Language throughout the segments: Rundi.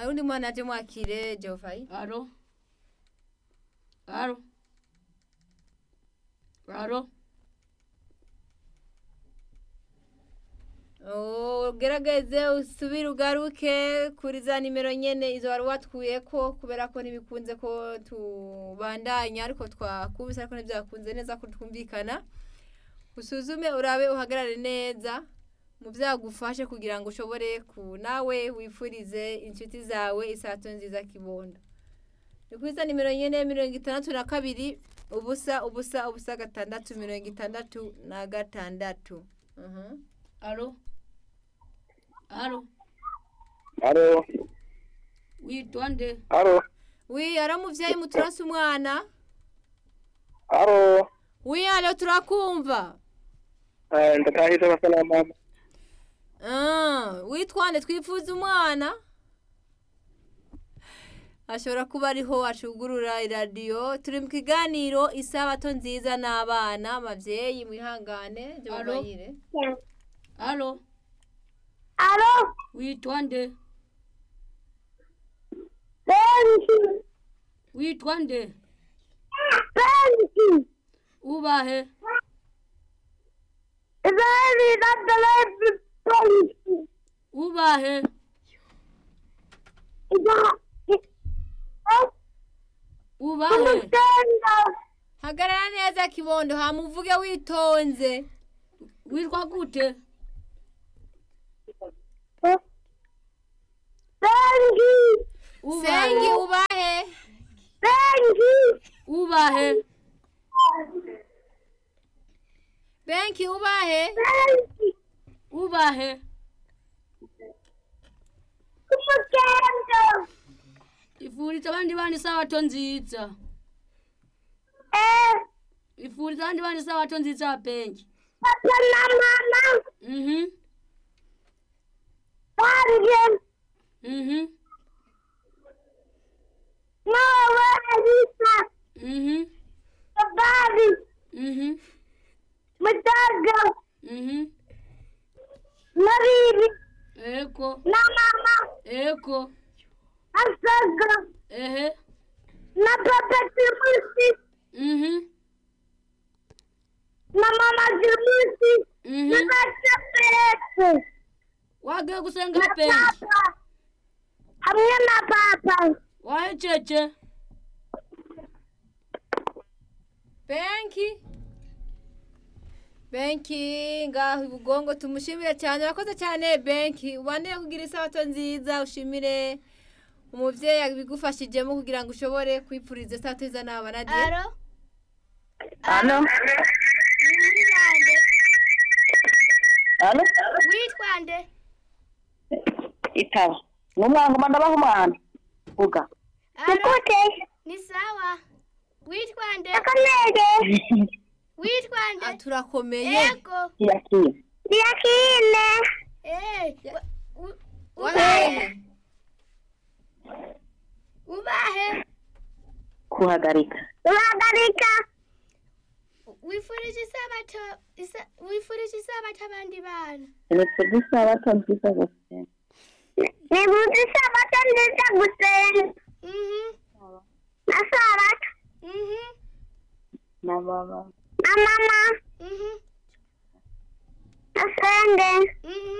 hari undi mwana aje mwakire Geoffrey Alo. Alo. Alo. Oh, gerageze usubire ugaruke kuri za nimero nyene izo wari watwuyeko kubera ko ntibikunze ko tubandanya ariko twakubise ariko ntibyakunze neza ko twumvikana usuzume urabe uhagarare neza mu byagufashe kugira ngo ushobore ku nawe wifurize inshuti zawe isato nziza kibondo ni kuri za nimero nyene mirongo itandatu na kabiri ubusa ubusa ubusa gatandatu mirongo itandatu na gatandatu Mhm. Alo. Alo. Alo, Witwa nde? alo, wi ara muvyeyi muturase umwana alo. wi alo turakumva Eh, ndatahize abasana mama. Ah, witwande twifuza umwana ashobora kuba ariho acugurura iradiyo turi mu kiganiro isabato nziza n'abana abavyeyi mwihangane Alo? jobayire Alo. Alo, Witwa nde? Benji, Witwa nde? Benji, Ubahe? Benji, that's the life Benji. Ubahe? Is that, Ubahe? understand hagarara neza kibondo hamuvuge witonze Witwa gute? Benji, sengi Ubahe? ubahe Benji, Ubahe? benki ubahe Benji, Ubahe? umugendo, Ifuriza abandi bana isabato nziza. eh, Ifuriza abandi bana isabato nziza benki. papa na mama, Mhm. Benji, Mhm. Noah, Elisa, Mhm. Babi, Mhm. Madaga, Mhm. Maribi, Eko. na mama, Eko. Asaga, Ehe. na papa Timusi, Mhm. na mama Timusi, na Mhm. papa Pete, Wagiye gusenga na benki. papa, hamwe na papa, Wahecece. benki benki ngaho ibugongo tumushimire cyane urakoze cyane benki ubandeye kugira isabato nziza ushimire umuvyeyi yabigufashijemo kugira ngo ushobore kwipfuriza isabato nziza n'abana diye Alo, Alo, ni muri bande, alo. witwa nde? Itaba. Numwango ndabaho umwana. Vuga. Nikute, ni sawa, witwa nde? Akamege, witwa Ah, turakomeye Ego, Yakini. Yakine, eh, wa- u- wahehe ubahe, Kuhagarika. uhagarika, wifurije isabato, isa- wifurije isabato abandi bana. Nipfuza isabato nziza gusenga. Nibuze isabato nziza gusenga. Na sabato. Na mama. Na mama. Na senge.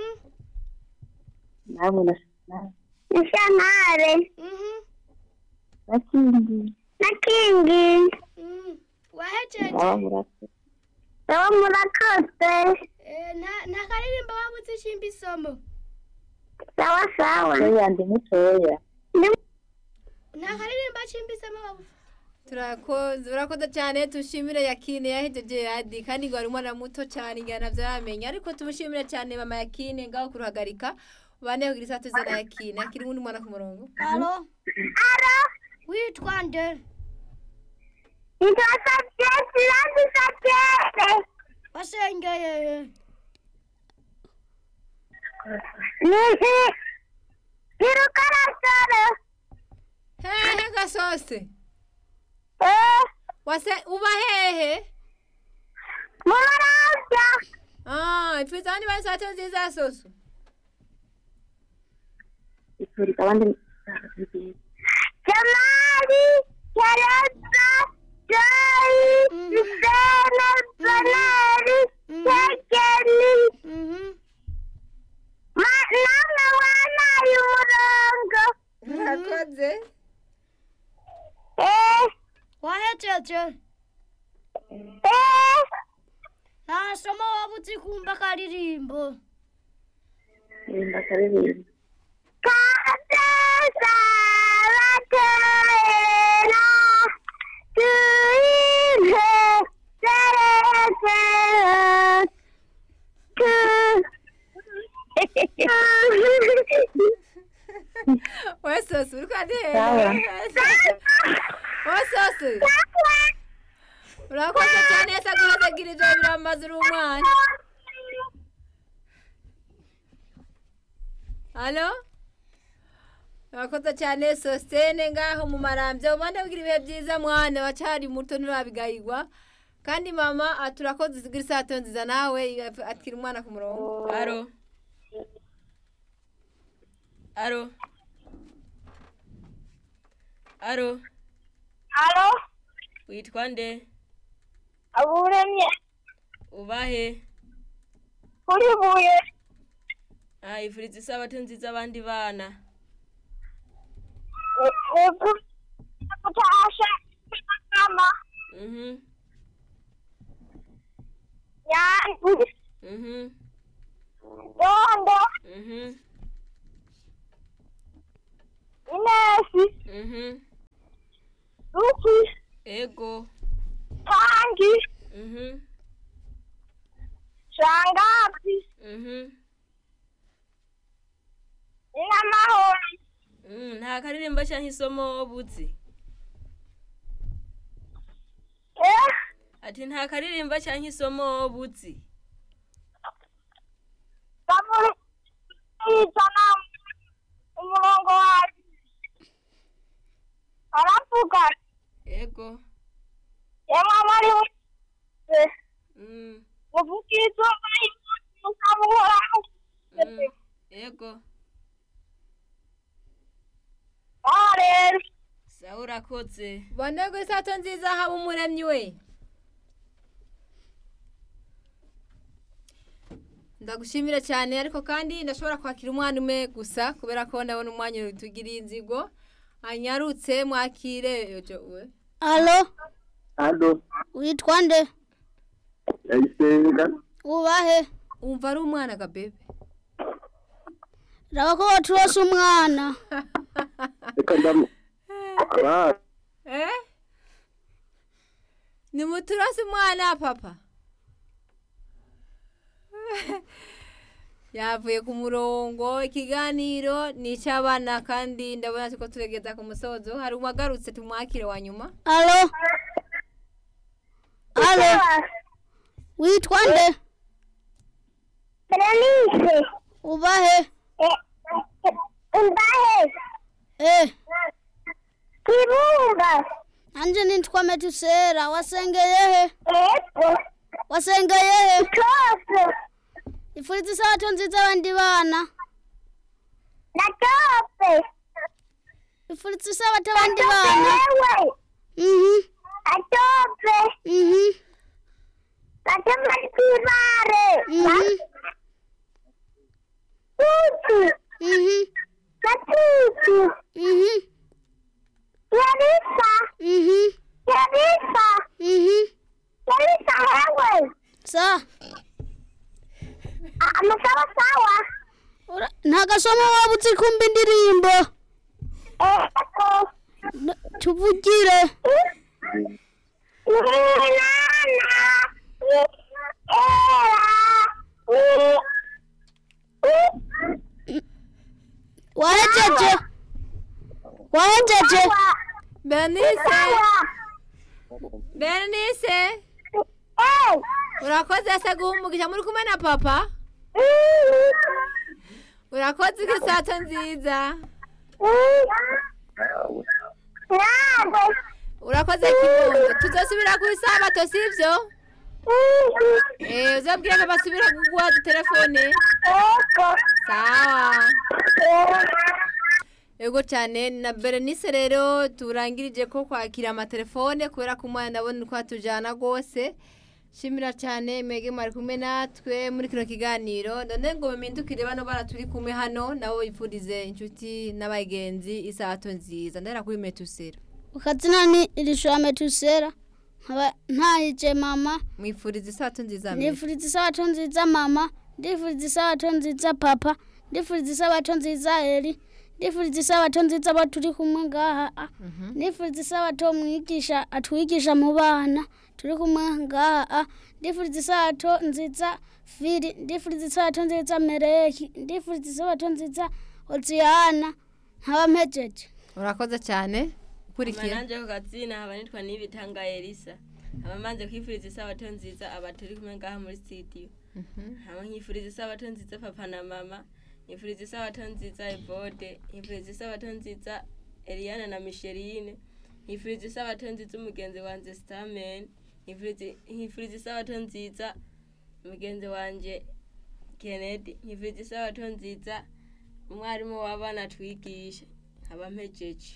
Namwe na na- Na shanare. na kindi. Na kingi. Wahejeje. Baba murakoze. Baba murakoze. Nta karirimbo wabuze ishimba isomo. Sawa sawa. Oya ndi mutoya. Nta karirimbo ashimba isomo wabuze. turakoze urakoze cyane tushimire yakine yahejeje yadi kandi ngo ari umwana muto cyane ingana vyamenya ariko tumushimire cyane mama yakine ngaho kuruhagarika ubane kugira isabato nziza na yakine akiri uwundi mwana ku murongo Alo. Alo. Witwa nde? Nitwa Satyesi Rangi Satyesi. Wasengeye. Ni ni rukarasara. hehe gasose Eh, wase uba hehe mubarabya. ah ipfiza abandi bane isabato nziza soso Ipfuriza abandi Jamali, Teresa, Joy, Sena, Baneri, Tekeli, Mhm. namwe wanaye umurongo. murakoze Eh, wahejeje eh, nta somo waba uzi kumva akaririmbo Rimba akaririmba. Kadesa batera, tuine serese, tu. wesosi uri kwandihera Sawa. wesosi urakoze cyane ese guhazagira ibyo biramaze uri umwana halo urakoze cyane sositene ngaho mu marambya umwana ugira ibihe byiza mwana wacari muto nturabigayigwa kandi mama ati urakoze usigira isato nziza nawe atwira umwana ku murongo aro aro aro Alo, witwa nde aburemye ubahe kuri buye ah ifuriza isabato nziza abandi bana gutasha mama mhm yangu mhm dondo mhm inesi mhm ruki ego tangi mhm shangazi mhm inamahoro Mm, nta karirimbo cyangwa isomo buzi eh ati nta karirimbo cyangwa isomo buzi kaburi yitana umurongo wawe aravuga ego yemwe abari wese mm, muvugizo mukabuhoraho mm, ego aho rero sawa urakoze bondego isato nziza haba umuremyi we ndagushimira cyane ariko kandi ndashobora kwakira umwana umwe gusa kubera ko ndabona umwanya utugiriye inzigo anyarutse mwakire yojo we alo Alo, witwa nde ndayisenga. ubahe umva ari umwana gabebe raba ko waturose umwana Reka ndamu. Aba, eh ni muturasi umwana papa yavuye ku murongo ikiganiro ni icy'abana kandi ndabona ko turegeza ku musozo hari uwagarutse tumwakire wa nyuma alo alo witwa nde Berenice ubahe imbahe eh kibumba anje nitwa metusera wasengeye he ego wasengeye he kose ifuriza isabato nziza abandi bana na tope ifuriza isabato abandi bana yewe mhm atope mhm matematibare mhm tutu mhm matutu mhm yarisa mhm yarisa mhm yarisa wewe sa amasawa sawa ura- nta gasomo waba uzi kumva indirimbo ego N- tuvugire wahejeje wahejeje bernice bernice urakoze se guhumugisha muri kumwe na papa urakoze igisato nziza urakoze kibondo tuzosubira ku isabato sivyo eh uzabwira ko basubira kuguha telefone sawa Ego cyane na Berenice rero turangirije ko kwakira amatelefone kubera ko umwana ndabona uko atujyana rwose shimira cyane mwege mwari kumwe natwe muri kino kiganiro none ngo mumindukire bano bara turi kumwe hano nabo bifurize inshuti n'abagenzi isato nziza ndahera kuri metusera ukazina ni irishura metusera nkaba ntahije mama mwifuriza isato nziza mbere ndifuriza isabato nziza mama ndifuriza isabato nziza papa ndifuriza isabato nziza eri ndifuriza isabato nziza abo turi kumwe ngaha ah. ndifuriza isabato mwigisha atwigisha mu bana turi kumwe ngaha ah. ndifuriza isabato nziza firi ndifuriza isabato nziza mereki ndifuriza isabato nziza oziyana nkaba mpejeje urakoze cyane ukurikira amananje ku katsina haba nitwa nibitanga elisa haba manze kwifuriza isabato nziza aba turi kumwe ngaha muri studio haba nkifuriza isabato nziza papa na mama nkifuriza isabato nziza evode nkifuriza isabato nziza eliana na micheline nkifuriza isabato nziza umugenzi wanje stamen nkifuriza- nkifuriza isabato nziza umugenzi wanje kennedy nkifuriza isabato nziza umwarimu w'abana twigisha haba mpejeje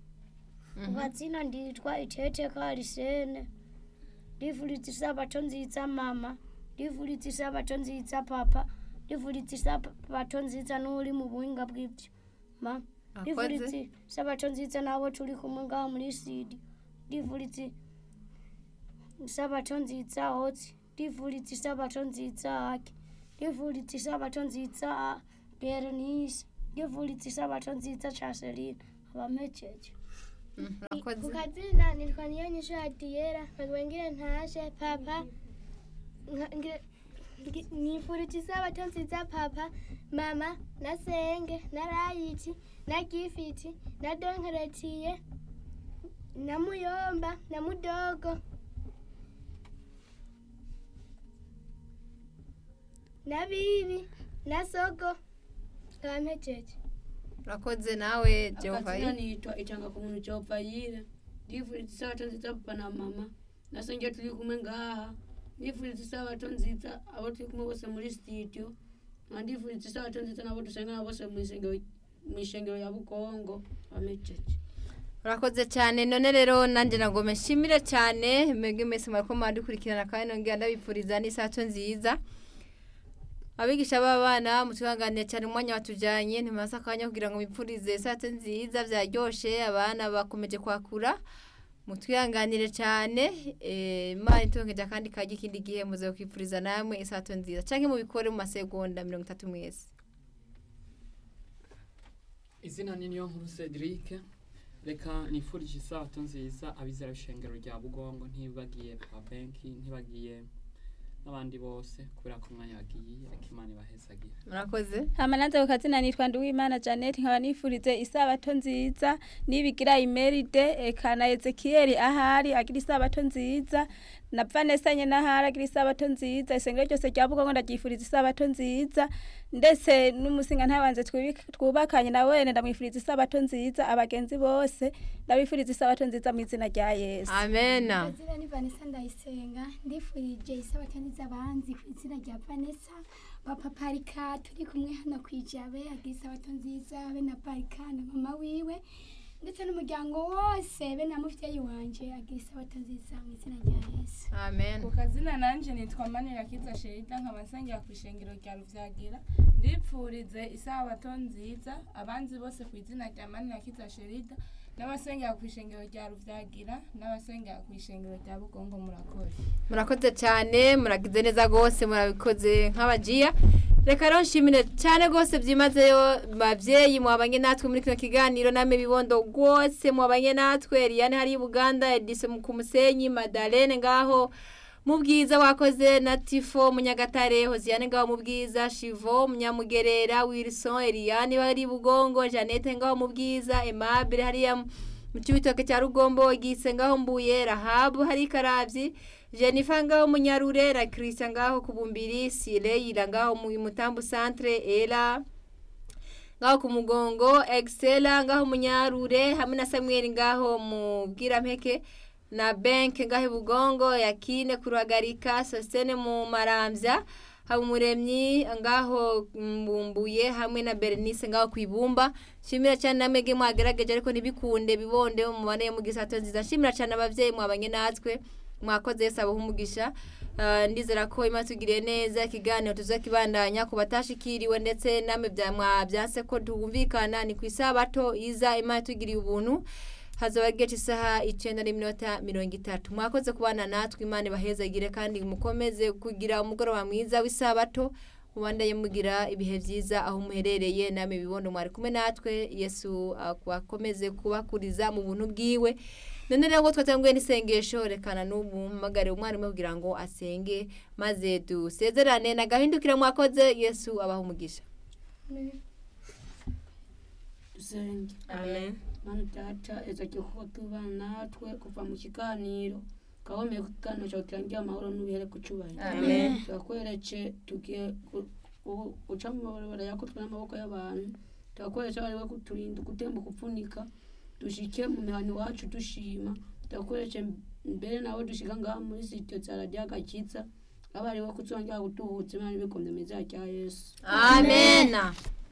ukazina nditwa itete karisene ndifuriza isabato nziza mama ndifuriza isabato nziza papa ndifuriza isabato nziza n'uri mu buhinga bw'ibyuma ndifuriza Akoze. isabato nziza n'abo turi kumwe ngaho muri sidi ndifuriza isabato nziza hotsi ndifuriza isabato nziza hake ndifuriza isabato nziza berenice ndifuriza isabato nziza caserine abamejeje urakoze kukazina nitwa niyo nyisho ya diyera bagwengire ntashe papa nka- nge- nge- nifurije isabato nziza papa mama na senge na rayiti na gifiti na donkeretiye na muyomba na mudogo na bibi na sogo bampejeje urakoze nawe akazina Jehova nitwa itanga ku muntu cyopfayire ndifuriza isabato nziza papa na mama nasenge turi kumwe ngaha ndifuriza isabato nziza abo turi kumwe bose muri studio nkaba ndifuriza isabato nziza nabo dusengana bose mu isengero mu ishengero ya bukongo bamejeje urakoze cyane none rero nanjye nagome nshimire cyane mwebwe mwese mwariko mwadukurikirana kandi nongera ndabifuriza n'isato nziza abigisha b'abana mutuhanganire cyane umwanya watujyanye ntimubaze akanya kugira ngo mwipfurize isato nziza byaryoshe abana bakomeje kwakura mutwihanganire cyane eh, imana itongeje akandi kajya ikindi gihe muze kwipfuriza namwe isato nziza cyangwa mubikore mu masegonda mirongo itatu mwese izina ni niyo nkuru cedric reka nifurije isabato nziza abizera ishengero rya bugongo ntibagiye pa benki ntibagiye n'abandi bose kubera ko umwanya wagiye reka imana ibahezagira murakoze amananza ku kazina nitwa nduwimana janet nkaba nifurize isabato nziza nibigira imeride eka na ezekiyeli ahari agira isabato nziza na vanessa nyene ahari agira isabato nziza isengero ryose rya bugongo ndaryifuriza isabato nziza ndetse n'umusinga ntabanze twibi- twubakanye na wene ndamwifuriza isabato nziza abagenzi bose ndabifuriza isabato nziza mu izina rya yesu amena Izina ni Vanessa Ndayisenga ndifurije isabato nziza abanzi ku izina rya Vanessa papa Parika turi kumwe hano ku ijabe agira isabato nziza be na Parika na mama wiwe ndetse n'umuryango wose be na muvyeyi wanje agira isabato nziza mu izina rya Yesu amen ku kazina nanje nitwa manirakiza sherida nkaba nsengera ku ishengero rya ruvyagira ndipfurize isabato nziza abanzi bose ku izina rya manirakiza sherida n'abasengera ku ishengero rya ruvyagira n'abasengera ku ishengero rya bugongo murakoze murakoze cyane muragize neza rwose murabikoze nk'abajiya reka rero nshimire cyane rwose byimazeyo babyeyi mwabanye natwe muri kino kiganiro namwe bibondo rwose mwabanye natwe Eliane hari i Buganda Edison ku Musenyi Madalene ngaho mu bwiza wakoze na Tifo Munyagatare Hosiane ngaho mu bwiza Shivo Munyamugerera Wilson Eliane bari i Bugongo Janete ngaho mu bwiza Aimable hariya mu cyubitoke cya Rugombo Gise ngaho mbuye Rahabu hari Karavyi Jennifer ngaho munyarure na Christian ngaho kubumbiri Sireyira ngaho mu mutambu centre Ela ngaho ku mugongo Excella ngaho munyarure hamwe na Samuel ngaho mu bwirampeke na Bank ngaho i bugongo yakine kuruhagarika Sostene mu maramvya habumuremyi ngaho mbumbuye hamwe na berenice ngaho ku ibumba nshimira cyane namwege mwagerageje ariko ntibikunde bibonde mubane mu gisato nziza nshimira cyane ababyeyi mwabanye natwe mwakoze yesu abaha umugisha Ah, ndizera ko imana tugiriye neza ikiganiro tuzakibandanya ku batashikiriwe ndetse namwe bya mwabyanse ko twumvikana ni ku isabato iza imana tugiriye ubuntu hazaba geti isaha icyenda n'iminota mirongo itatu mwakoze kubana natwe imana ibahezagire kandi mukomeze kugira umugoroba mwiza w'isabato mubandanye mugira ibihe byiza aho muherereye namwe bibondo mwari kumwe natwe yesu akomeze kubakuriza mu buntu bwiwe none rero ngo twatanguye n'isengesho rekana n'ubu mpamagare umwarimu kugira ngo asenge maze dusezerane nagahindukira mwakoze yesu abaha umugisha dusenge amen mana data ezagiye kuba tubana natwe kuva mu kiganiro gahomeye ku kiganiro cyawe turangiye amahoro n'ubihere ku cyubahiro Amen. turakwereke tugiye ku- ku- guca mu mabarabara yakutwe n'amaboko y'abantu turakwereke bari we kuturinda gutemba kupfunika dushike mu mihana iwacu dushima turakwereke mbere nawe dushiga ngaha muri sitiyo za radiyo agakiza aba ari we kuzongera gutuhutsa imana ibikombe meza rya yesu amena